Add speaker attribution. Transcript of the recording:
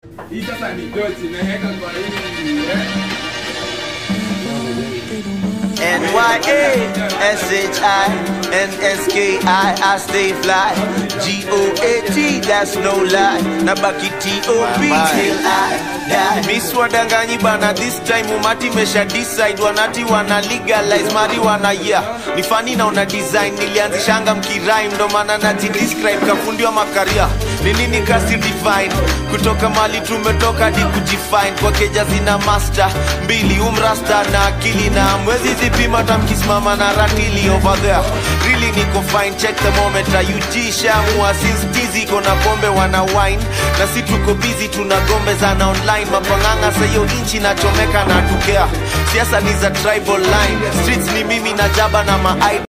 Speaker 1: Hii sasa ni doti imeweka kwa hii eh?
Speaker 2: N-Y-A-S-H-I-N-S-K-I I stay fly G-O-A-T, that's no lie Nabaki T-O-P till I die Miss wadanganyi bana this time umati mesha decide Wanati wana legalize marijuana yeah Ni funny na una design Nilianzishanga mkirime Ndo maana naji describe kafundi wa makaria Ni nini kasi define Kutoka mali tumetoka hadi kujifine Kwa keja zina master Mbili umrasta na akili na mwezi zipima tamkisimama na ratili over there Really niko fine check the moment UG shamua since tizi iko na pombe wana wine Na si tuko busy tunagombezana online Mapanganga sayo inchi nachomeka na tukea Siasa ni za tribal line Streets ni mimi na jaba na ma